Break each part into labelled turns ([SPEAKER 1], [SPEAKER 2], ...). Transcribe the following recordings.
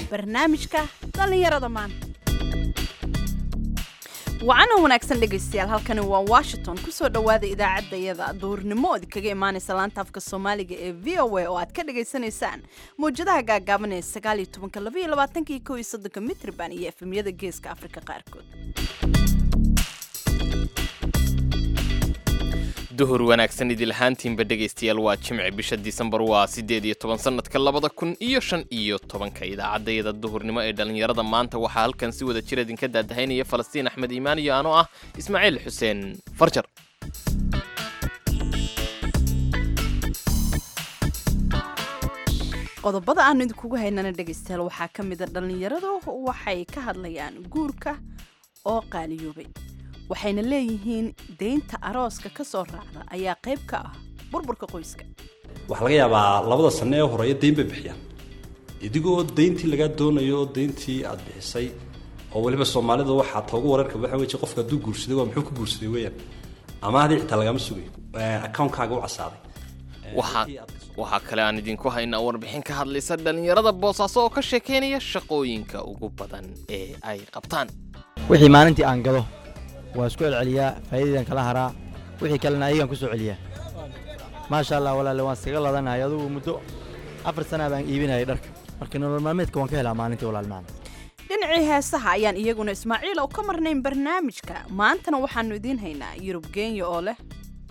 [SPEAKER 1] barnaamijka dhallinyarada maanta wacana wanaagsan dhegaystayaal halkani waa washington kusoo dhowaada idaacaddayada duurnimo ood kaga imaanaysa laanta afka soomaaliga ee v o a oo aad ka dhagaysanaysaan mawjadaha gaagaaban ee sagaal iyo tobanka laba iyo labaatanka iyo kow iyo soddonka mitrban iyo efemyada geeska afrika qaarkood
[SPEAKER 2] duhur wanaagsan idil ahaantiinba dhegaystayaal waa jimci bisha disembar waa siddeed iyo toban sannadka labada kun iyo shan iyo tobanka idaacaddayada duhurnimo ee dhallinyarada maanta waxaa halkan si wada jir idinka daadahaynaya falastiin axmed iimaan iyo anoo ah ismaaciil xuseen farjar
[SPEAKER 1] qodobada aanu idinkugu haynana dhegaystayaal waxaa ka mida dhallinyaradu waxay ka hadlayaan guurka oo qaaliyoobay waxayna leeyihiin deynta arooska ka soo raacda ayaa qayb ka ah burburka qoyska
[SPEAKER 3] waxaa laga yaabaa labada sanno ee horeeya deyn bay bixiyaan idigoo deyntii lagaa doonayo deyntii aad bixisay oo weliba soomaalida waxaa toogu wararka waxa weji qofka hadduu guursaday waa muxuu ku guursaday weeyaan ama hadii xitaa lagama sugayo account-kaaga u casaaday
[SPEAKER 2] waxaa kale aan idinku haynaa warbixin ka hadlaysa dhallinyarada boosaaso oo ka sheekaynaya shaqooyinka ugu badan ee ay qabtaan
[SPEAKER 4] wixii maalintii aan gado waan isku celceliyaa faa'iidaydan kala haraa wixii kalena ayagaan ku soo celiyaa maasha allah walaale waan iskaga ladanahay adugu muddo afar sanaa baan iibinayay dharka marka nolol maalmeedka waan ka helaa maalintii walaal macna
[SPEAKER 1] dhinacii heesaha ayaan iyaguna ismaaciil oo ka marnayn barnaamijka maantana waxaannu idiin haynaa yurub geenya oo leh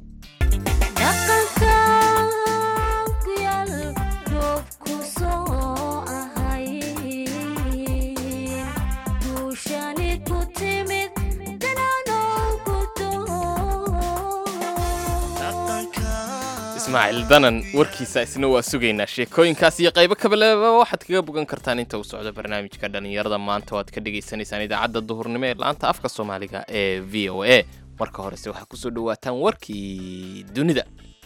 [SPEAKER 2] ismaaciil danan warkiisa isna waa sugaynaa sheekooyinkaas iyo qaybo kabaleba waxaad kaga bogan kartaan inta uu socdo barnaamijka dhallinyarada maanta oo aad ka dhagaysanaysaan idaacadda duhurnimo ee laanta afka soomaaliga ee v o a marka horese waxaa kusoo dhawaataan warkii dunida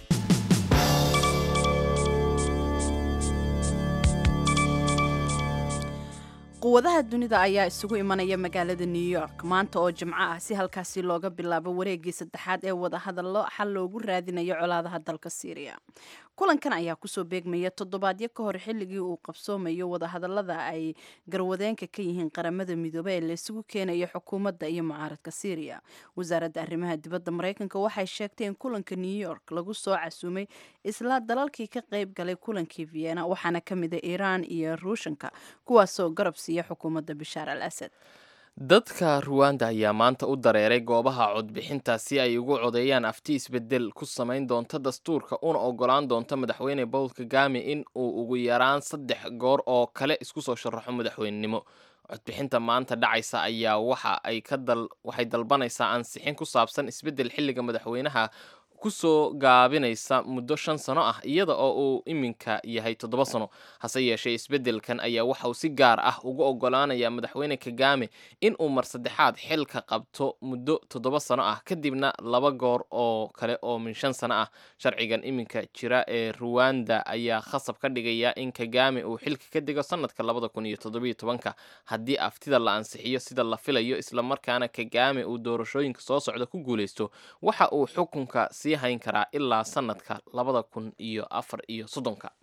[SPEAKER 1] quwadaha dunida ayaa isugu imanaya magaalada new york maanta oo jimco ah si halkaasi looga bilaabo wareegii saddexaad ee wadahadallo xal loogu raadinayo colaadaha dalka syriya kulankan ayaa kusoo beegmaya toddobaadyo ka hor xilligii uu qabsoomayo wadahadallada ay garwadeenka ka yihiin qaramada midoobe ee laysugu keenayo xukuumadda iyo mucaaradka syriya wasaaradda arrimaha dibadda maraykanka waxay sheegtay in kulanka new york lagu soo casuumay isla dalalkii ka qayb galay kulankii vienna waxaana ka mida iiraan iyo ruushanka kuwaasoo garab siiya xukuumadda bishaar al asad
[SPEAKER 2] dadka ruwanda ayaa maanta u dareeray goobaha codbixinta si ay ugu codeeyaan afti isbedel ku samayn doonta dastuurka una ogolaan doonta madaxweyne paul kagame in uu ugu yaraan saddex goor oo kale isku soo sharaxo madaxweynenimo codbixinta maanta dhacaysa ayaa waxa ay ka dal waxay dalbanaysaa ansixin ku saabsan isbedel xilliga madaxweynaha kusoo gaabinaysa muddo shan sano ah iyada oo uu iminka yahay toddoba sano hase yeeshee isbeddelkan ayaa waxa uu si gaar ah ugu ogolaanaya madaxweyne kagame in uu mar saddexaad xilka qabto muddo toddoba sano ah kadibna laba goor oo kale oo min shan sano ah sharcigan iminka jira ee ruwanda ayaa khasab ka dhigaya in kagame uu xilka ka dego sanadka labada kun iyo toddobiyo tobanka haddii aftida la ansixiyo sida la filayo islamarkaana kagame uu doorashooyinka soo socda ku guulaysto waxa uu xukunka si hayn karaa ilaa sanadka labada kun iyo afar iyo soddonka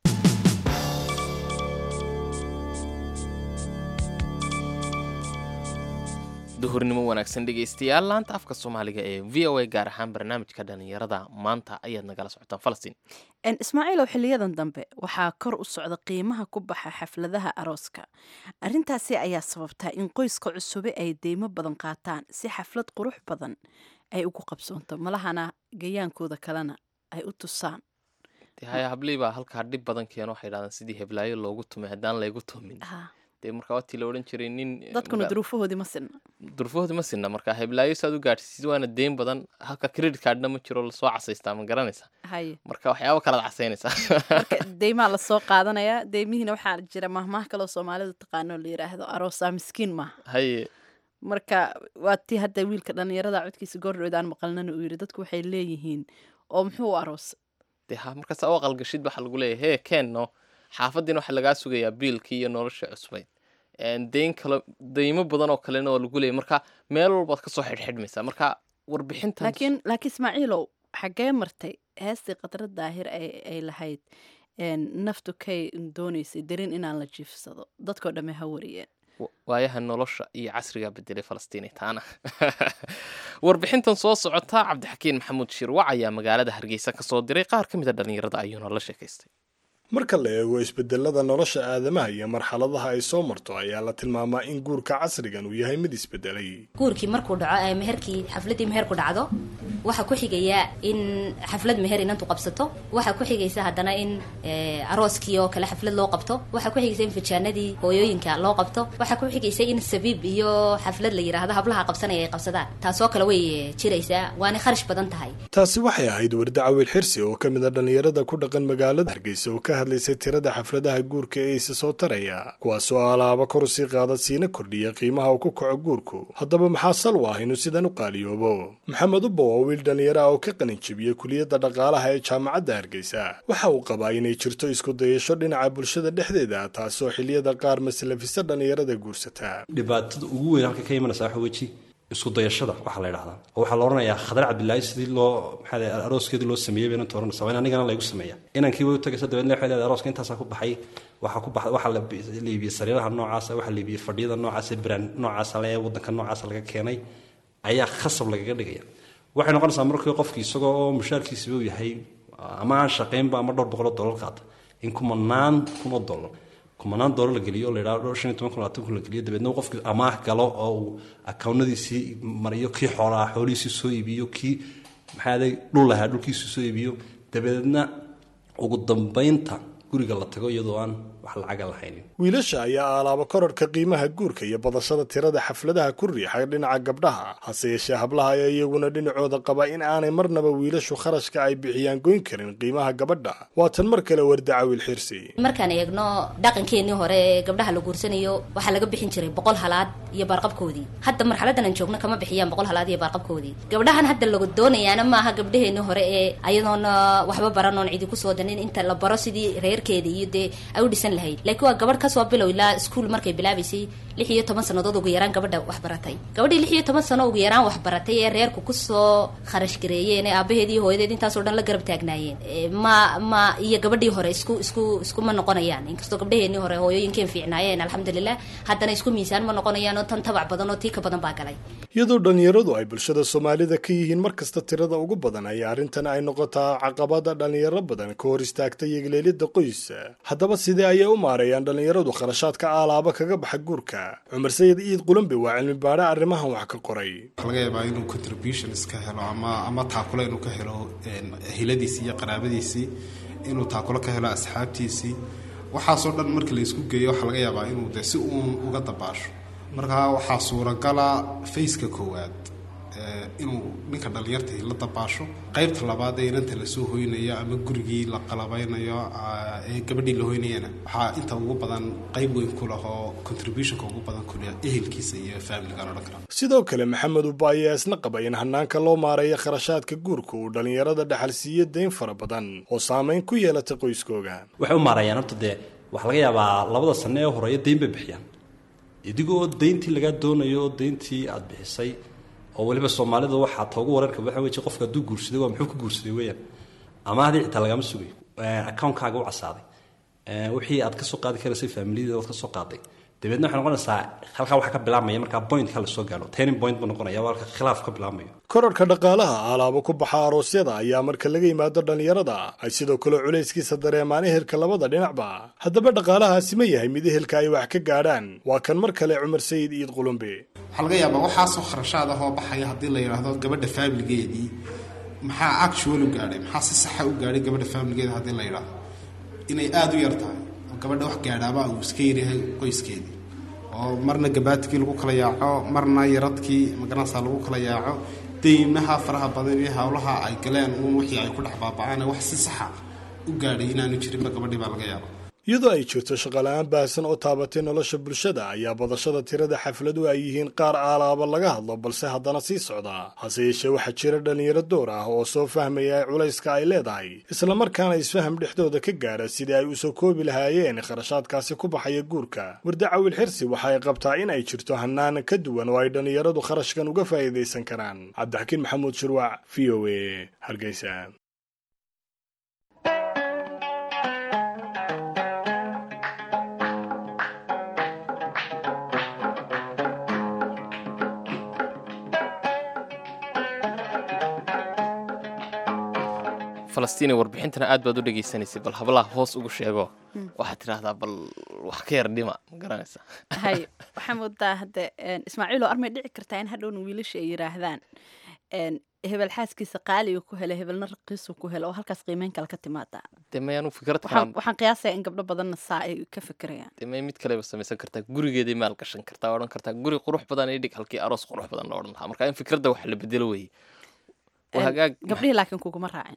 [SPEAKER 2] duhurnimo wanaagsan dhegaystayaal laanta afka soomaaliga ee v o a gaar ahaan barnaamijka dhallinyarada maanta ayaad nagala socotaan falastiin
[SPEAKER 1] ismaaciilow xiliyadan dambe waxaa kor u socda qiimaha ku baxa xafladaha arooska arrintaasi ayaa sababtaa in qoyska cusube ay deymo badan qaataan si xaflad qurux badan ay ugu qabsoonto malahana gayaankooda kalena ay u tusaan
[SPEAKER 2] haya hablii baa halkaa dhib badan keeno waxay dhahdaan sidii heblaayo loogu tumay haddaan laygu tumin dee markaa waatii la odhan jiray nin
[SPEAKER 1] dadkuna duruufahoodii ma sinna
[SPEAKER 2] duruufahoodii ma sinna markaa heblaayo saad u gaadhsiisid waana deyn badan halka credit cardna ma jiro lasoo casaystaa ma garanaysaa
[SPEAKER 1] haye
[SPEAKER 2] marka waxyaaba kalaad casaynaysaa
[SPEAKER 1] marka deymaa lasoo qaadanayaa deymihiina waxaa jira mahmaah kaloo soomaalidu taqaano la yidhaahdo aroosaa miskiin maaha
[SPEAKER 2] haye
[SPEAKER 1] marka waa tii hadda wiilka dhallinyarada codkiisa goordhoweed aan maqalnana uu yidhi dadku waxay leeyihiin oo muxuu u aroos
[SPEAKER 2] dee ha markaas u aqalgashid waxaa lagu leeyahay hee keenno xaafaddiina waxaa lagaa sugayaa biilkii iyo nolosha cusbayd deyn kale deymo badan oo kalena oo lagu leeyay marka meel walbaad kasoo xidhxidhmaysaa marka warbixintan
[SPEAKER 1] laakiin laakiin ismaaciilow xaggee martay heestii khadra daahir ay ay lahayd naftu kay doonaysay darin inaan la jiifsado dadkao dhamme ha wariyeen
[SPEAKER 2] waayaha nolosha iyo casriga bedelay falastiini taana warbixintan soo socota cabdixakiin maxamuud shirwac ayaa magaalada hargeysa ka soo diray qaar ka mid a dhallinyarada ayuuna la sheekaystay
[SPEAKER 5] marka la eego isbedelada nolosha aadamaha iyo marxaladaha ay soo marto ayaa la tilmaamaa in guurka casrigan uu yahay mid isbedelay
[SPEAKER 6] guurkii markuu dhaco ee meherkii xafladdii meherku dhacdo waxaa ku xigaya in xaflad meher inantu qabsato waxaa ku xigaysa haddana in arooskii oo kale xaflad loo qabto waxaa ku xigaysa in fijaanadii hooyooyinka loo qabto waxaa ku xigaysa in sabiib iyo xaflad la yidhaahdo hablaha qabsanaya ay qabsadaan taasoo kale way jiraysaa waana kharash badan tahay
[SPEAKER 5] taasi waxay ahayd warda cawil xirsi oo ka mid a dhallinyarada ku dhaqan magaalada hargeysa oo ka hadlaysay tirada xafladaha guurka ee isa soo taraya kuwaasoo alaaba kor usii qaada siina kordhiya qiimaha uu ku kaco guurku haddaba maxaa sal u ah inuu sidan u qaaliyoobo maxamed ubba waa wiil dhallinyaro ah oo ka qalin jebiyey kuliyadda dhaqaalaha ee jaamacadda hargeysa waxa uu qabaa inay jirto isku dayasho dhinaca bulshada dhexdeeda taasoo xiliyada qaar maslafisa dhallinyarada guursata
[SPEAKER 3] dhibaatada ugu weyn halka ka imanaysa waxa weji isku dayashada waxaa la yidhahdaa oo waxaa la odhanayaa khadar cabdilaahi sidii loo maxaa arooskeedii loo sameeyey bayna tooranaysa waa in anigana laygu sameeya inankii way u tagaysa dabeedna waxay leedahay arooska intaasaa ku baxay waxaa ku baxay waxaa la liibiyey sariiraha noocaasa waxaa liibiyey fadhiyada noocaasa brand noocaasa le waddanka noocaasa laga keenay ayaa khasab lagaga dhigaya waxay noqonaysaa markii qofkii isagoo oo mushaarkiisiba uu yahay ama aan shaqaynba ama dhowr boqoloo dollar qaata in kumanaan kun oo dollar kumanaan doolar la geliyo la yidhahdo shan iyo toban kun labaatan kun la geliyo dabeedna qofkii amaah galo oo uu akawnadiisii mariyo kii xoolaha xoolihiisii soo iibiyo kii maxaaday dhul lahaa dhulkiisii soo iibiyo dabeedna ugu dambaynta guriga la tago iyadoo aan wax lacaga lahaynin
[SPEAKER 5] wiilasha ayaa alaaba korarhka qiimaha guurka iyo badashada tirada xafladaha ku riixay dhinaca gabdhaha hase yeeshee hablaha ayaa iyaguna dhinacooda qaba in aanay marnaba wiilashu kharashka ay bixiyaan goyn karin qiimaha gabadha waa tan mar kale wardaca wiil xirsi
[SPEAKER 6] markaan eegno dhaqankeenii hore ee gabdhaha la guursanayo waxaa laga bixin jiray boqol halaad iyo baarqabkoodii hadda marxaladan aan joogno kama bixiyaan boqol halaad iyo baarqabkoodii gabdhahan hadda lagu doonayaana maaha gabdhaheenii hore ee ayadoona waxba baranoon cidi kusoo danin inta la baro sidii reerkeeda iyo dee ay u dhisan lahayd laakiin waa gabadh kasoo bilow ilaa iskuol markay bilaabaysay lix iyo toban sannadood ugu yaraan gabadha wax baratay gabadhii lix iyo toban sano ugu yaraan wax baratay ee reerku kusoo kharash gareeyeen ee aabaheed iyo hooyadeed intaasoo dhan la garab taagnaayeen ma ma iyo gabadhii hore isku isku iskuma noqonayaan inkastoo gabdhaheenii hore hooyooyinkeen fiicnaayeen alxamdulilah haddana isku miisaan ma noqonayaan oo tan tabac badan oo tii ka badan baa galay
[SPEAKER 5] iyadoo dhallinyaradu ay bulshada soomaalida ka yihiin mar kasta tirada ugu badan ayaa arrintan ay noqotaa caqabada dhallinyaro badan ka hor istaagta yegleelidda qoys haddaba sidee ayay u maareeyaan dhallinyaradu kharashaadka aalaaba kaga baxa guurka cumar sayid iid qulambe waa cilmi baadhe arrimahan wax ka qoray
[SPEAKER 7] waxaa laga yaabaa inuu contributions ka helo ama ama taakulo inuu ka helo hiladiisii iyo qaraabadiisii inuu taakulo ka helo asxaabtiisii waxaasoo dhan markii la isku geeyo waxaa laga yaabaa inuu de si uun uga dabaasho markaa waxaa suuragala faceka koowaad inuu ninka dhallinyartii la dabaasho qaybta labaad ee inanta lasoo hoynayo ama gurigii la qalabaynayo ee gabadhii la hoynayana waxaa inta ugu badan qayb weyn ku leh oo contributionka ugu badan ku leh ehelkiisa iyo familigan odhan kara
[SPEAKER 5] sidoo kale maxamed ubba ayaa isna qaba in hanaanka loo maareeyo kharashaadka guurka uu dhallinyarada dhaxal siiyo dayn fara badan oo saamayn ku yeelata qoyskooga
[SPEAKER 3] waxay u maareeyaan horta dee waxaa laga yaabaa labada sane ee horeeyo dayn bay bixiyaan idigoo dayntii lagaa doonayo dayntii aada bixisay oo weliba soomaalida waxaa toogu wareerka waxa weji qofka hadduu guursaday waa muxuu ku guursaday weeyaan ama haddii xitaa lagama sugayo account-kaaga u casaaday wixii aad ka soo qaadi karaysay faamiliyada waad ka soo qaaday dabeedna waxay noqonaysaa halkaa waxaa ka bilaabmaya markaa pointka lasoo gaaro turning point buu noqonaya waa halka khilaaf ka bilaabmayo
[SPEAKER 5] korarhka dhaqaalaha alaabo ku baxa aroosyada ayaa marka laga yimaado dhallinyarada ay sidoo kale culayskiisa dareemaan ehelka labada dhinacba haddaba dhaqaalahaasi ma yahay mid ehelka ay wax ka gaadhaan waa kan mar kale cumar sayid iid qulumbe
[SPEAKER 7] waxaa laga yaabaa waxaasoo kharashaad ahoo baxaya haddii la yidhaahdo gabadha faamiligeedii maxaa actual u gaadhay maxaa si saxa u gaadhay gabadha faamiligeeda haddii la yidhaahdo inay aada u yar tahay oo gabadha wax gaadhaaba uu iska yaryahay qoyskeedii oo marna gabaatigii lagu kala yaaco marna yaradkii magaranaysaa lagu kala yaaco deymaha faraha badan iyo howlaha ay galeen uun wixii ay ku dhex baaba'aan wax si saxa u gaadhay inaanu jirinba gabadhii baa laga yaaba
[SPEAKER 5] iyadoo ay jirto shaqala-aan baahsan oo taabatay nolosha bulshada ayaa badashada tirada xafladu ay yihiin qaar aalaaba laga hadlo balse haddana sii socda hase yeeshee waxaa jira dhallinyaro door ah oo soo fahmaya culayska ay leedahay islamarkaana isfaham dhexdooda ka gaara sidii ay usoo koobi lahaayeen kharashaadkaasi ku baxaya guurka wardacawil xirsi waxa ay qabtaa in ay jirto hanaan ka duwan oo ay dhallinyaradu kharashkan uga faa'iidaysan karaan cabdixakiin maxamuud shirwac v o a hargeysa
[SPEAKER 2] falastiin warbixintana aad baad u dhegaysanaysay bal hablaha hoos ugu sheego waxaad tidhaahdaa bal wax ka yar dhima ma garanaysa
[SPEAKER 1] hay waxaa moodaa hadde ismaaciilo armay dhici kartaa in hadhowna wiilasha ay yidhaahdaan hebel xaaskiisa qaaliga ku hela hebelna raqiisu ku hela oo halkaas qiimeyn kale ka timaada
[SPEAKER 2] dee mayaanu fikrad
[SPEAKER 1] waxaan
[SPEAKER 2] kalaan
[SPEAKER 1] waxaan qiyaasaya in gabdho badanna saa ay ka fikirayaan
[SPEAKER 2] dee may mid kaleba samaysan kartaa gurigeeday maal gashan kartaa odhan kartaa guri qurux badan ii dhig halkii aroos qurux badan la odhan lahaa marka in fikradda wax la bedelo weeye waa hagaag
[SPEAKER 1] gabdhihii laakiin kuguma raacin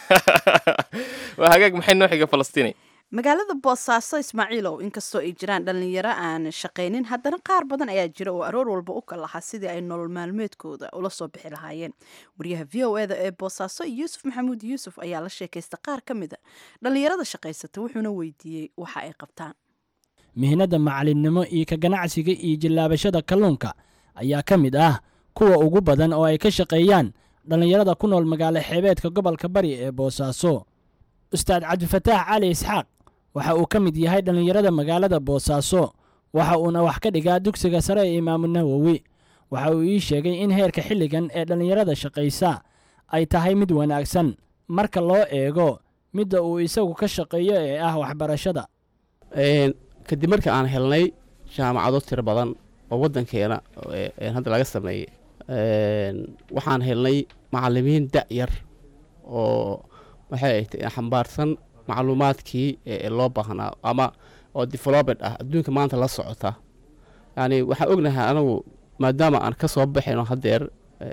[SPEAKER 2] waa hagaag maxay noo xiga falastiini
[SPEAKER 1] magaalada boosaaso ismaaciilow inkastoo ay jiraan dhallinyaro aan shaqaynin haddana qaar badan ayaa jira oo aroor walba u kalahaa sidii ay nolol maalmeedkooda ula soo bixi lahaayeen wariyaha v o eda ee boosaaso yuusuf maxamuud yuusuf ayaa la sheekaysta qaar ka mid a dhallinyarada shaqaysata wuxuuna weydiiyey waxa ay qabtaan
[SPEAKER 8] mihnada macalinimo iyo ka ganacsiga iyo jillaabashada kalluunka ayaa ka mid ah kuwa ugu badan oo ay ka shaqeeyaan dhallinyarada ku nool magaalo xeebeedka gobolka bari ee boosaaso ustaad cabdifataax cali isxaaq waxa uu ka mid yahay dhallinyarada magaalada boosaaso waxa uuna wax ka dhigaa dugsiga sare ee imaamu nawowi waxa uu ii sheegay in heerka xilligan ee dhallinyarada shaqaysa ay tahay mid wanaagsan marka loo eego midda uu isagu ka shaqeeyo ee ah waxbarashada
[SPEAKER 9] kadib marka aan helnay jaamacado tiro badan oo waddankeena hadda laga sameeyey waxaan helnay macalimiin da-yar oo waxay ahayd xambaarsan macluumaadkii loo baahnaa ama oo development ah adduunka maanta la socota yani waxaan ognahay anagu maadaama aan ka soo baxayno haddeer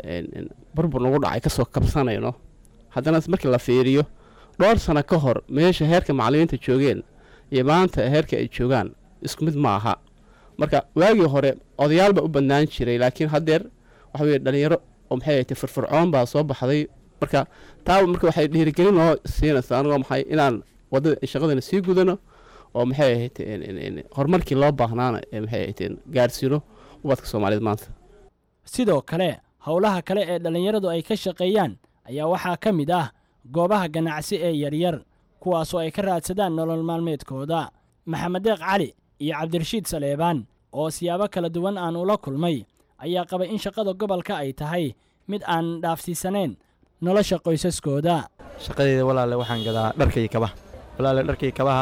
[SPEAKER 9] burbur nagu dhacay kasoo kabsanayno haddana markii la fiiriyo dhowr sano ka hor meesha heerka macalimiinta joogeen iyo maanta heerka ay joogaan isku mid ma aha marka waagii hore odayaal baa u badnaan jiray laakiin haddeer waxa weye dhalinyaro oo maxay ahayd firfircoon baa soo baxday marka taa marka waxay dhiirigelin noo siinaysaa anigoo maxay inaan wadada shaqadana sii gudano oo maxay ahayd horumarkii loo baahnaana ee maxay ahayd gaarsiino ubadka soomaaliyeed maanta
[SPEAKER 8] sidoo kale howlaha kale ee dhallinyaradu ay ka shaqeeyaan ayaa waxaa ka mid ah goobaha ganacsi ee yaryar kuwaasoo ay ka raadsadaan nolol maalmeedkooda maxamed deeq cali iyo cabdirashiid saleebaan oo siyaabo kala duwan aan ula kulmay ayaa qabay in shaqada gobolka ay tahay mid aan dhaafsiisanayn nolosha qoysaskooda
[SPEAKER 4] shaqadeeda walaale waxaan gadaa dharka iyo kabaha walaale dharka iyo kabaha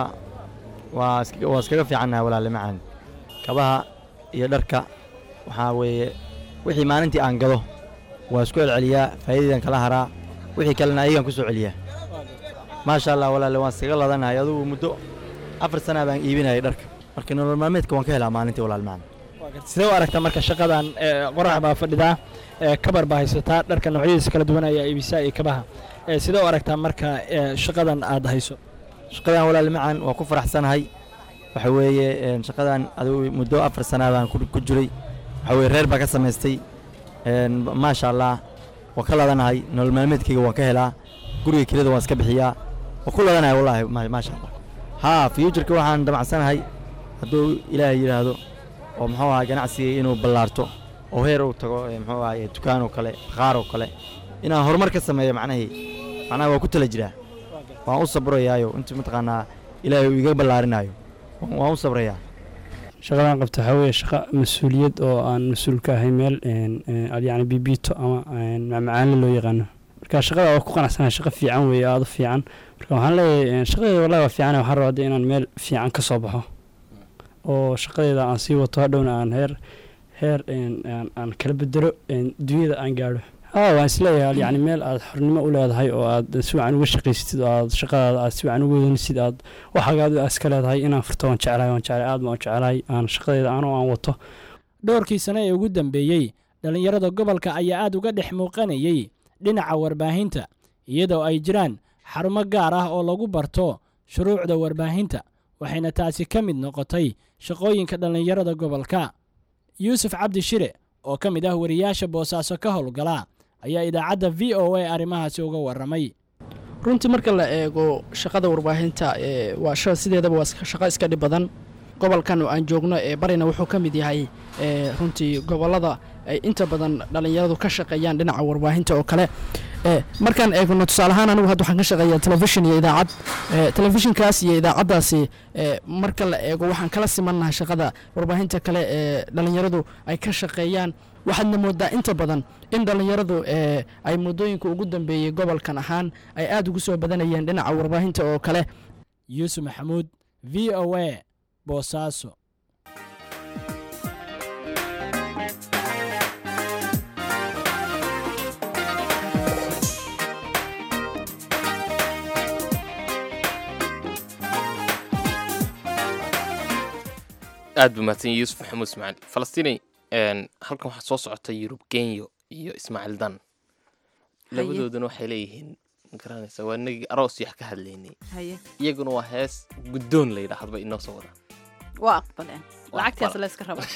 [SPEAKER 4] waa iska- waa iskaga fiicannaha walaale macaan kabaha iyo dharka waxaa weeye wixii maalintii aan gado waa isku celceliyaa faa'iidadan kala haraa wixii kalena ayagaan ku soo celiyaa maasha allah walaale waan iskaga ladanahay adugu muddo afar sana baan iibinayay dharka marka nolol maalmeedka waan ka helaa maalintii walaal macaan
[SPEAKER 8] sidee u aragtaa marka shaqadan qorax baa fadhidaa kabar baa haysataa dharka noocyadiisa kala duwan ayaa iibisaa iyo kabaha sidee u aragtaa marka shaqadan aad hayso
[SPEAKER 4] shaqadan walaal macaan waa ku faraxsanahay waxa weeye een, shaqadan adigu muddo afar sana baan ku ku jiray waxa weye reer baa ka samaystay een, maasha allah waan ka ladanahay nolol maalmeedkayga waan ka helaa guriga kelida waan iska bixiyaa waan ku ladanahay wallaahi ma- maasha allah haa futureka waxaan damacsanahay hadduu ilaahay yidhaahdo oo muxuu ahaa ganacsiga inuu ballaarto oo heer uu tago ee, muxuu ahaa dukaan oo kale qaar oo kale inaan horumar ka sameeyo macnahii macnaha waa ku tala jiraa waan u sabrayaayo intii mataqaanaa ilaahay uu iga ballaarinaayo waan waan u sabrayaa
[SPEAKER 10] shaqadan qabta waxaa weeye shaqa mas-uuliyad oo aan mas-uul ka ahay meel een, een, ad yacni bibiito ama een, macmacaanle loo yaqaano marka shaqada waa ku qanacsanahay shaqa fiican weeye aada u fiican marka waxaan leeyahay een, shaqadeeda wallahi waa fiican waxaan rabaa hadda inaan meel fiican ka soo baxo oo shaqadeeda aan sii wato hadhowna aan heer heer een, aan- aan kala bedelo een, dunyada aan gaadho haa waan isleeyahay yacni meel aad xornimo u leedahay oo aad si wacan uga shaqaysatid oo aad shaqadaada aad si wacan uga wadanisid aad waxaagaad iska leedahay inaan furto waan jeclahay waan jeclahay aad baan u jeclahay aan shaqadeeda anoo aan wato
[SPEAKER 8] dhowrkii sane ee ugu dambeeyey dhallinyarada gobolka ayaa aad uga dhex muuqanayey dhinaca warbaahinta iyadoo ay jiraan xarumo gaar ah oo lagu barto shuruucda warbaahinta waxayna taasi ka mid noqotay shaqooyinka dhallinyarada gobolka yuusuf cabdi shire oo ka mid ah wariyaasha boosaaso ka howlgala ayaa idaacadda v o a arrimahaasi uga warramay
[SPEAKER 11] runtii marka la eego shaqada warbaahinta ee waa sha sideedaba waa iska- shaqo iska dhib badan gobolkan oo aan joogno ee barina wuxuu ka mid yahay ee runtii gobollada ay inta badan dhallinyaradu ka shaqeeyaan dhinaca warbaahinta oo kale Eh, markaan eegno tusaale ahaan anigu hadda waxaan ka shaqeeyaa telefishin iyo idaacad Eh, telefishinkaas iyo idaacaddaasi eh, marka la eego waxaan kala simannahay shaqada warbaahinta kale ee dhallinyaradu ay ka shaqeeyaan waxaadna moodaa inta badan in dhallinyaradu eh, ay muddooyinka ugu dambeeyey gobolkan ahaan ay aad ugu soo badanayeen dhinaca warbaahinta oo kale
[SPEAKER 8] yuusuf maxamuud v o a boosaaso
[SPEAKER 2] aad buu mahadsan yahay yuusuf maxamuud ismaaciil falastiini een, halkan waxaa soo socota yurub genyo iyo ismaaciil dan labadooduna waxay leeyihiin ma garanaysa waa inagii aroos yax ka hadlaynay
[SPEAKER 1] haye
[SPEAKER 2] iyaguna waa hees guddoon la yidhaahdo inoo soo wadaan
[SPEAKER 1] waa aqbaleen
[SPEAKER 2] Waa
[SPEAKER 1] lacagtaas
[SPEAKER 2] aqbal.
[SPEAKER 1] layska raba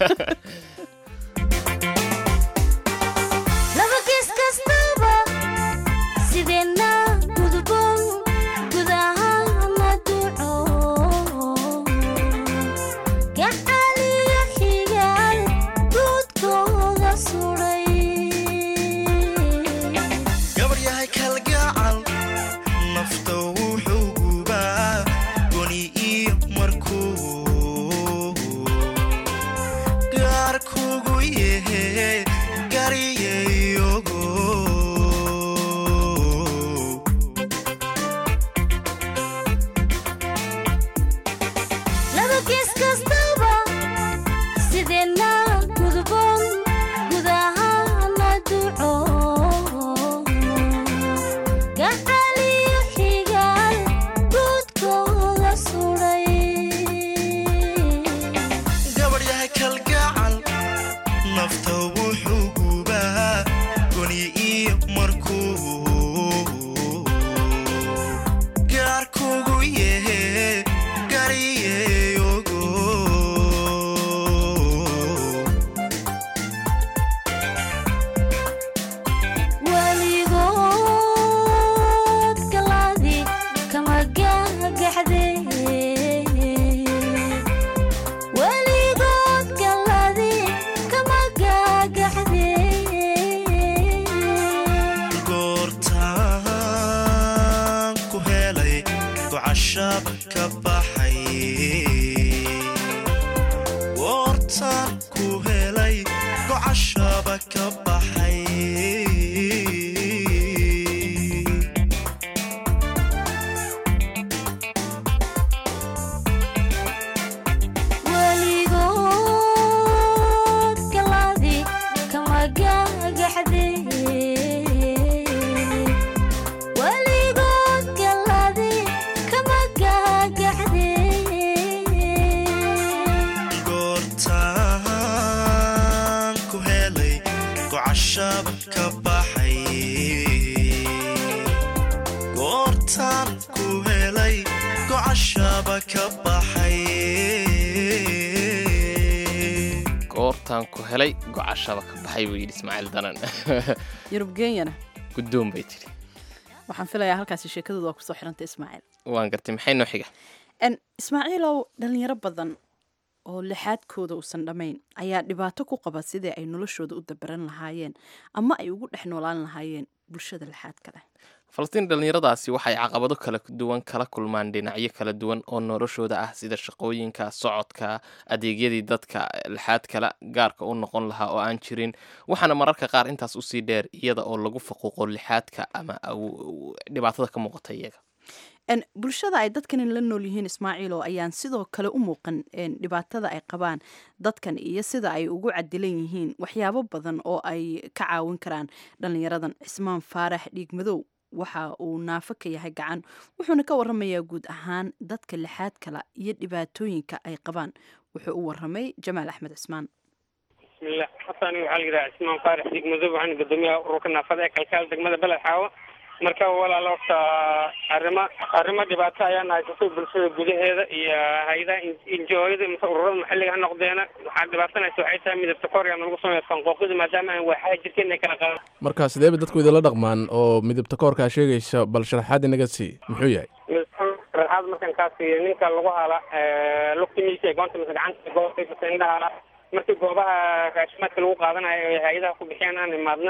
[SPEAKER 12] laba gees kastaba sideenna gudboon gudahaana duco gacaliyo xigaal guudkooda suray
[SPEAKER 13] gabaryahay kalgacal nafta wuxuu gubaa goni iyo markuu gaar kugu yehe gariyayogo
[SPEAKER 12] laba gees kastaba sideenna gudboon gudahaana duco gacaliyo xigaal guudkooda suray
[SPEAKER 13] gabaryahay kalgacal nafta wuxuu gubaa goni iyo markuu gaar kugu yehe gariyayogo
[SPEAKER 12] weligood galaadi kama gagaxde weligood galaadi kama gagaxde
[SPEAKER 13] goortaan ku helay gocashab ka baxay goortaan ku helay gocashaba ka baxay
[SPEAKER 12] weligood galaadi kama gagaxde weligood galaadi kama gagaxde
[SPEAKER 13] goortaan ku helay gocashaba ka baxay goortaan ku helay gocashaba ka baxay
[SPEAKER 2] goortaan ku helay gocashaba ka baxay buu yidhi ismaaciil danan
[SPEAKER 1] yurub genyana
[SPEAKER 2] guddoon bay tidhi
[SPEAKER 1] waxaan filayaa halkaasi sheekadooda waa kusoo xirantay ismaaciil
[SPEAKER 2] waan gartay maxay noo xiga
[SPEAKER 1] En, ismaaciilow dhalinyaro badan oo lixaadkooda uusan dhammayn ayaa dhibaato ku qaba sidii ay noloshooda u dabaran lahaayeen ama ay ugu dhex noolaan lahaayeen bulshada lixaadka leh
[SPEAKER 2] falastiin dhallinyaradaasi waxay caqabado kala duwan kala kulmaan dhinacyo kala duwan oo noloshooda ah sida shaqooyinka socodka adeegyadii dadka lixaad kala gaarka u noqon lahaa oo aan jirin waxaana mararka qaar intaas usii dheer iyada oo lagu faquuqo lixaadka ama aw- aw- dhibaatada ka muuqata iyaga
[SPEAKER 1] En, bulshada ay dadkani la nool yihiin ismaaciilo ayaan sidoo kale u muuqan en, dhibaatada ay qabaan dadkan iyo sida ay ugu cadilan yihiin waxyaabo badan oo ay ka caawin karaan dhalinyaradan cismaan faarax dhiigmadow waxa uu naafo ka yahay gacan wuxuuna ka waramayaa guud ahaan dadka lixaad kala iyo dhibaatooyinka ay qabaan wuxuu u waramay jamaal axmed cismaan
[SPEAKER 14] bismillah xasan waxaa la yidhaha cismaan faarax digmadow waxaana guddoomiyaha ururka naafada ee kalkaal degmada beled xaawo marka walaal horta arrimo arrimo dhibaato ayaan haysatay bulshada gudaheeda iyo hay-adaha injooyada mise ururada maxalliga ha noqdeena waxaa dhibaatanaysa waxay tahay midabta koorya lagu sameeyo fanqooqida maadaama aan waaxaha jirkeena ay kala qaadaan
[SPEAKER 15] marka sidee bay dadku idinla dhaqmaan oo midabta koorkaa sheegaysa bal sharaxaad inaga sii muxuu yahay
[SPEAKER 14] raaxaad markan kaas iyo ninka lagu hala lugtimiisa ee goonta mise gacanta goobta mise indhaha markii goobaha raashimaadka lagu qaadanayo ee hay-adaha ku bixiyaan aan imaadna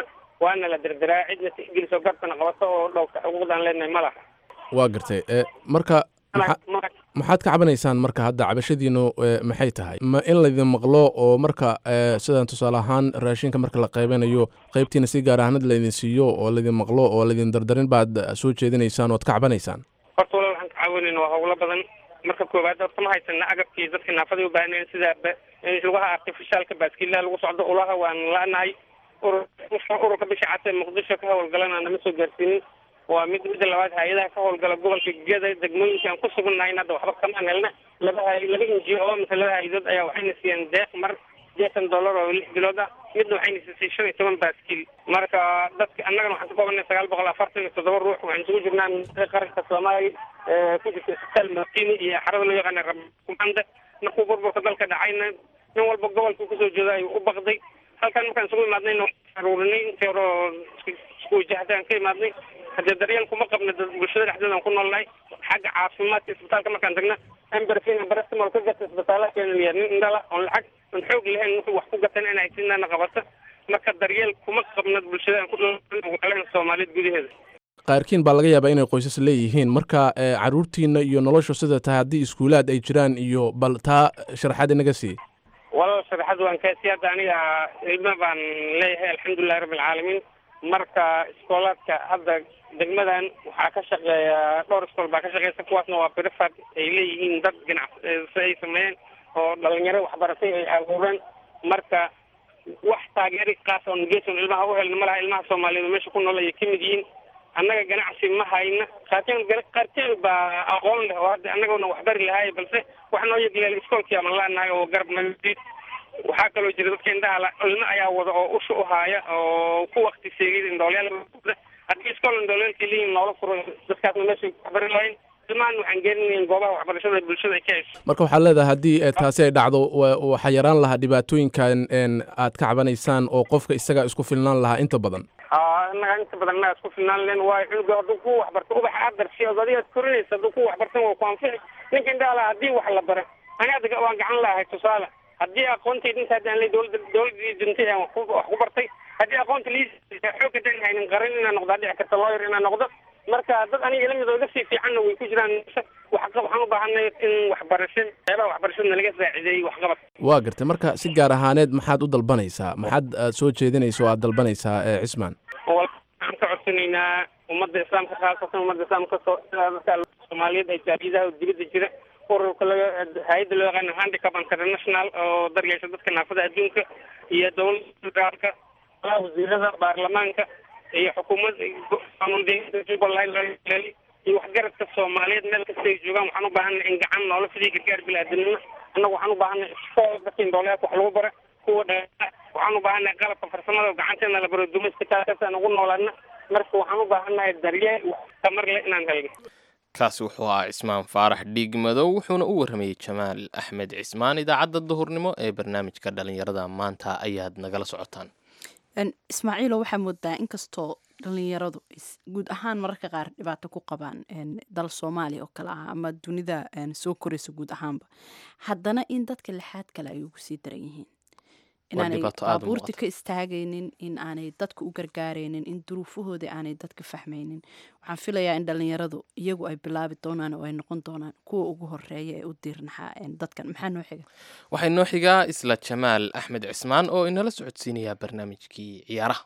[SPEAKER 14] waana la derderaa cidna tixgeliso gartana qabato oo dhowrta xuquuqdaan leenahay ma laha
[SPEAKER 15] waa gartay e marka maxa- maxaad ka cabanaysaan marka hadda cabashadiinu e, maxay tahay ma in laydin maqlo oo marka e, sidan tusaale ahaan raashinka marka la qaybanayo qaybtiina si gaar ahaanad laydin siiyo oo laydin maqlo oo laydin dardarin baad soo jeedinaysaan ood ka cabanaysaan
[SPEAKER 14] horta walaal waxaan ka caawinayna waa howlo badan marka koowaad horta ma haysana agabkii dadka naafada u baahneen sida ba- lugaha artificialka baaskiilaha lagu socdo ulaha waan la-nahay urur ururka bisha cas ee muqdisho ka howlgalana nama soo gaarsiinin waa mid midda labaad hay-adaha ka howlgala gobolka geda degmooyinka aan ku sugannahay hadda waxba kamaan helna laba hay laba inji oo mise laba hay-adood ayaa waxayna siiyeen deeq mar jeetan dollar oo lix bilood ah midna waxayna siisay shan iyo toban baaskiil marka dadka annagana waxaan ka koobanay sagaal boqol afartan iyo toddoba ruux waxaan isugu jirnaa ministra qaranka soomaaliya ee ku jirta isbitaal martini iyo xarada loo yaqaana rabkumanda markuu burburka dalka dhacayna nin walba gobolka kusoo jeeda ayuu u baqday halkan markaan isugu imaadnayna waxaan aruurinay intii hore oo isku- isku wajahadaan ka imaadnay haddee daryeel kuma qabna dad bulshada dhexdeeda aan ku noolnahay xagga caafimaadka isbitaalka markaan tagna amberfina barastimol ka gata isbitaala keenaya nin indhala oon lacag oon xoog lahayn wuxuu wax ku gatan in haysinana qabata marka daryeel kuma qabna bulshada aan ku noolnahay soomaaliyeed gudaheeda
[SPEAKER 15] qaarkiin baa laga yaabaa inay qoysas leeyihiin marka e, caruurtiina iyo noloshu sida tahay haddii iskuulaad ay jiraan iyo bal taa sharaxaad inaga sii
[SPEAKER 14] walaal sharaxad waan kaasi hadda aniga ilma baan leeyahay alxamdulilahi rabbi alcaalamiin marka iskoolaadka hadda degmadan waxaa ka shaqeeya dhowr iskool baa ka shaqeysa kuwaasna waa brifad ay leeyihiin dad ganacsi ay sameeyeen oo dhalinyaro waxbaratay ay abuureen marka wax taageeri kaas oon geeson ilmaha u helna malaha ilmaha soomaaliyeed oo meesha ku nool ayay ka mid yihiin annaga ganacsi ma hayna qaarkeen qaarkeen baa aqoon leh oo hadda annagona waxbari lahaay balse wax noo yegleel iskoolkii ama laanahay oo garab naga waxaa kaloo jira dadka indhaha la ilmo ayaa wada oo usha u haaya oo ku wakti seegay indhoolyaal haddii iskool indhoolyaelkii leeyihin noola furo dadkaasna meesha waxbari lahayn ilmahan waxaan geeninayn goobaha waxbarashada ee bulshada ay ka hesho
[SPEAKER 15] marka waxaad leedahay haddii e, taasi ay dhacdo wa- waxaa yaraan lahaa dhibaatooyinkan en, aad ka cabanaysaan oo qofka isagaa isku filnaan lahaa inta badan
[SPEAKER 14] aa innaga inta badan innaga isku filnaan len waayo cunuga hadduu ku waxbarto ubax aad darsi od adigaad korinaysa hadduu ku waxbartan waa ku anfici ninka indhaha laha haddii wax la bara ani hadda waan gacan lahay tusaale haddii aqoontayda inta haddaan ley dowladda dowladii dintay aan wax ku wax ku bartay haddii aqoonta lii xoog haddaan haynin qaran inaan noqdaa dhici karta lawyer inaan noqdo marka dad aniga ila mid oo iga sii fiicanna way ku jiraan wax waxaan u baahanay in waxbarasho qeybaha waxbarashada laga saacideeyey waxqabad
[SPEAKER 15] waa gartay marka si gaar ahaaneed maxaad u dalbanaysaa maxaad aad soo jeedinaysa oo aad dalbanaysaa e, cismaan
[SPEAKER 14] waxaan ka codsanaynaa ummadda islaamka khaasatan ummadda islaamka soo dadka soomaaliyeed ay jaariyadaha dibadda jira ururka laga hay-adda loo yaqaano handicap international oo daryeesha dadka naafada adduunka iyo dowladda federaalka wasiirada baarlamaanka iyo xukuumad qaanuundeynta jubbaland iyo waxgaradka soomaaliyeed meel kasta ay joogaan waxaan u baahanay in gacan noola fidii gargaar bilaadanimo annagu waxaan u baahanay iskool dadka indhoolyaadka wax lagu bara kuwa dha waxaan u baahanay qalabka farsamada oo gacanteena la baro dumayska taasaan ugu noolaana marka waxaan u baahanahay daryeel wax tamar leh inaan helno
[SPEAKER 2] kaasi wuxuu ahaa cismaan faarax dhiig madow wuxuuna u warramayey jamaal axmed cismaan idaacadda duhurnimo ee barnaamijka dhalinyarada maanta ayaad nagala socotaan
[SPEAKER 1] Een, ismaaciilo waxaa moodaa inkastoo dhalinyaradu is- guud ahaan mararka qaar dhibaato ku qabaan een, dal soomaaliya oo kale ah ama dunida een, soo koraysa guud ahaanba haddana in dadka lixaad kale ay ugu sii daran yihiin inaanay
[SPEAKER 2] dhibaato aad u
[SPEAKER 1] baabuurta
[SPEAKER 2] muuqata.
[SPEAKER 1] ka istaagaynin in aanay dadka u gargaaraynin in duruufahooda aanay dadka fahmaynin waxaan filayaa in dhalinyaradu iyagu ay bilaabi doonaan oo ay noqon doonaan kuwa ugu horeeya ee u diirnaxaa een, dadkan maxaa noo xiga
[SPEAKER 2] waxay noo xigaa isla jamaal axmed cismaan oo inala socodsiinayaa barnaamijkii ciyaaraha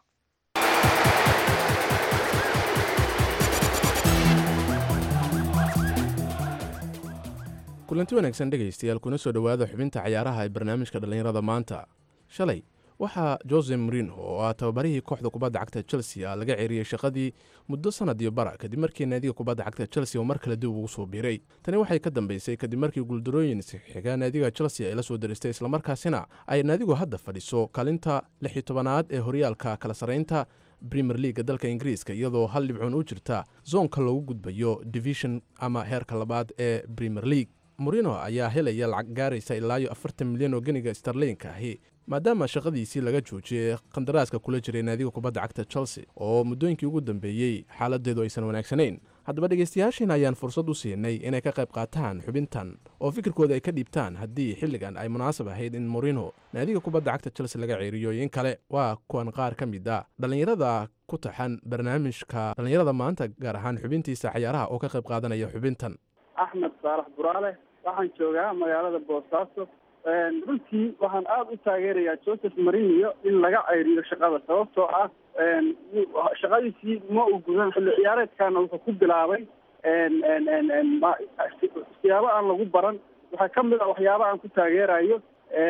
[SPEAKER 15] kulanti wanaagsan dhegaystayaal kuna soo dhowaada xubinta cayaaraha ee barnaamijka dhallinyarada maanta shalay waxaa jose marino oo ah tababarihii kooxda kubadda cagta chelsea ah laga ceeriyey shaqadii muddo sanad iyo bara kadib markii naadiga kubadda cagta chelsea oo mar kale dib ugu soo biiray tani waxay ka dambeysay kadib markii guuldarooyin xiga naadiga chelsea ay la soo diristay islamarkaasina ay naadigu hadda fadhiso kaalinta lix iyo tobanaad ee horyaalka kala sarraynta premier leaga dalka ingiriiska iyadoo hal dhibcoon u jirta zoonka loogu gudbayo division ama heerka labaad ee premier league morino ayaa helaya lacag gaaraysa ilaa iyo afartan milyan oo geniga starlinka ahi maadaama shaqadiisii laga joojiyey qandaraaska kula jiray naadiga kubadda cagta chelsea oo muddooyinkii ugu dambeeyey xaaladeedu aysan wanaagsanayn haddaba dhegaystayaashiina ayaan fursad u siinay inay ka qayb qaataan xubintan oo fikirkooda ay ka dhiibtaan haddii xilligan ay munaasab ahayd in morino naadiga kubadda cagta chelsea laga ceeriyo in kale waa kuwan qaar ka mid a dhallinyarada ku taxan barnaamijka dhallinyarada maanta gaar ahaan xubintiisa cayaaraha oo ka qayb qaadanaya xubintan
[SPEAKER 16] axmed saalax buraale waxaan joogaa magaalada boosaaso runtii waxaan aada u taageerayaa joseph marinio in laga ceyriyo shaqada sababtoo ah shaqadiisii ma uu gudan xilli ciyaareedkana wuxuu ku bilaabay siyaabo aan lagu baran waxaa ka mid a waxyaaba aan ku taageerayo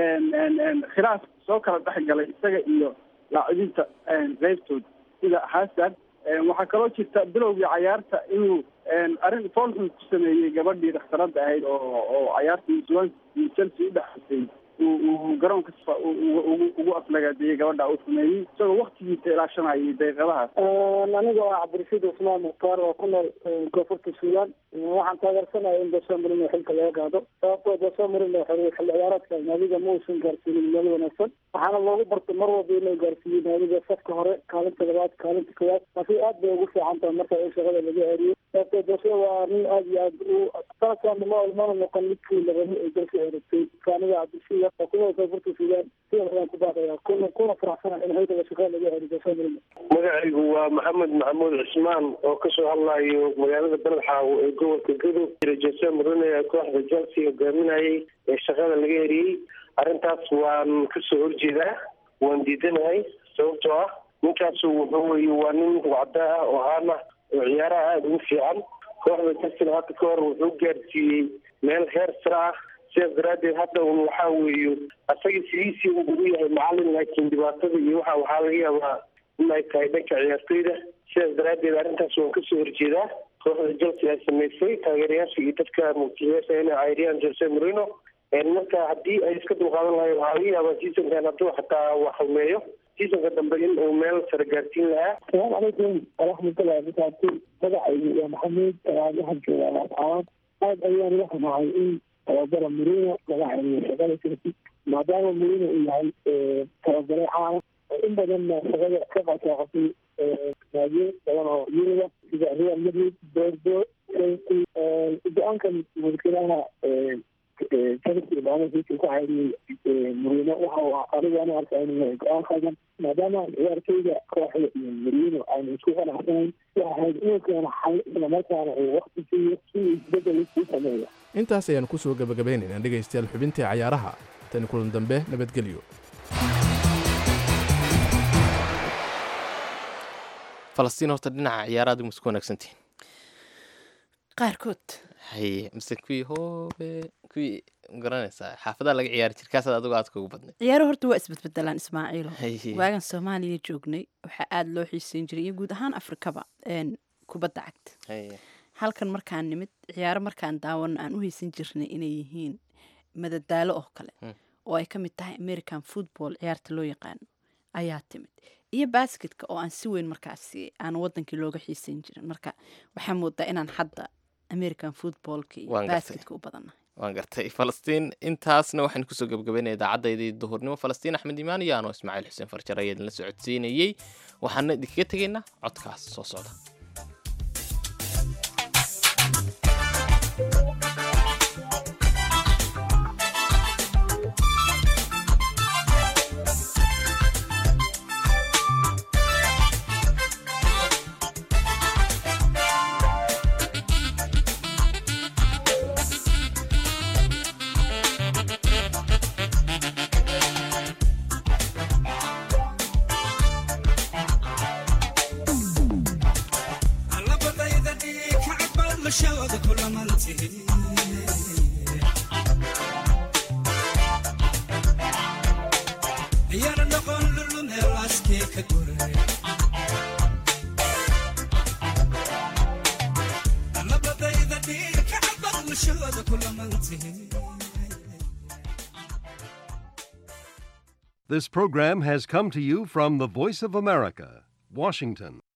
[SPEAKER 16] khilaaf soo kala dhex galay isaga iyo laacibiinta qeybtooda sida hasan waxaa kaloo jirta bilowgii cayaarta inuu arrin foolxun ku sameeyey gabadhii dhakhtarada ahayd oo oo cayaartii swan iyo chelsea udhexaysay uu garoonka ugu aflagaadeeyey gabadha uu sameeyey isagoo waktigiisa ilaashanayay daqiiqadahaas
[SPEAKER 17] aniga waa cabdirashiid cusmaan mukhtaar oo ku nool koonfurta suudaan waxaan taageersanaya in jose marino xilka laga qaado sababtoo jose marino xil ciyaareedka naadiga ma uusan gaarsiinin meel wanaagsan waxaana loogu bartay mar walba inuu gaarsiiyo naadiga safka hore kaalinta labaad kaalinta koowaad laakiin aad bay ugu fiican tahay marka in shaqada laga eriyo sababtoo jose waa nin aad iyo aad u sanadkan ma mana noqon midkii labani ay jelse eragtay aniga cabdirashiid oo ku nool koonfurta suudaan sida ayaan ku baaqaya kuna kuna faraxsana in xilka shaqada laga eriyo jose marino
[SPEAKER 18] magacaygu waa maxamed maxamuud cismaan oo kasoo hadlayo magaalada beledxaawo ee gobolka gadow jira jose marino ee kooxda chelsea hogaaminayay ee shaqada laga eriyey arrintaas waan kasoo horjeedaa waan diidanahay sababtoo ah ninkaasu wuxuu weye waa nin wacda ah oo haan ah oo ciyaaraha aada ugu fiican kooxda chelsea hadda ka hor wuxuu gaarsiiyey meel heer sare ah sidaas daraaddeed hadda un waxaa weeye asaga sidiisii uu ugu yahay macalin laakiin dhibaatada iyo waxa waxaa laga yaabaa in ay tahay dhanka ciyaartoyda sidaas daraaddeed arrintaas waan kasoo horjeedaa kooxda chelsea ay samaysay taageerayaasha iyo dadka mulkiilayaasha inay cayriyaan jose marino marka haddii ay iska dulqaadan lahayn waxaa laga yaabaa seasonkan hadduu xataa wax xumeeyo seasonka dambe in uu meel sare gaarsiin lahaa
[SPEAKER 17] asalaamu calaykum waraxmatullahi wabarakaatu magacaygu waa maxamuud waxaan joogaa laascaanood aad ayaan uga xumahay in tababara marino laga xiriyo shaqada chelsea maadaama marino uu yahay tababare caana in badanna shaqada ka qasaaqatay naadiyo badan oo yuruba sida real madrid bordo go-aankan mulkiilaha chelsea maamulkiisa ku xayriyey marino waxa anigu ana arkaa inuu yahay go-aan khaldan maadaama ciyaarteyda kooxda iyo marino aynu isku qanacsanayn waxa ahayd inuu keeno xal islamarkaana uu wakti siiyo si uu isbedel u sameeyo
[SPEAKER 15] intaas ayaan ku soo gebagabaynaynaa dhegaystayaal xubintii cayaaraha tani kulan dambe nabadgelyo
[SPEAKER 2] falastiin horta dhinaca ciyaaraad ma isku wanaagsantihin
[SPEAKER 1] qaarkood
[SPEAKER 2] haye mise kuwii hoobe kuwii garanaysaa xaafadaha laga ciyaari jir kaasaad adigu aad kugu badnay
[SPEAKER 1] ciyaaro horta waa isbedbedelaan ismaaciilo
[SPEAKER 2] Haye.
[SPEAKER 1] waagan soomaaliya joognay waxaa aada loo xiiseyn jiray iyo guud ahaan afrikaba een, kubadda cagta
[SPEAKER 2] Haye.
[SPEAKER 1] halkan markaan nimid ciyaaro markaan daawano aan u haysan jirnay inay yihiin madadaalo oo kale oo ay ka mid tahay american football ciyaarta loo yaqaano ayaa timid iyo basketka oo aan si weyn markaasi aan wadankii looga xiiseyn jirin marka waxaa moodaa inaan hadda american footballka iyo
[SPEAKER 2] Waan gartay.
[SPEAKER 1] basketka u badannahay
[SPEAKER 2] waan gartay falastiin intaasna waxaan kusoo gebagabaynaya idaacaddaydii duhurnimo falastiin axmed imaan iyo anoo ismaaciil xuseen farjar ayaa idinla socodsiinayey waxaana idinkaga tegaynaa codkaas soo socda
[SPEAKER 19] This program has come to you from the Voice of America, Washington.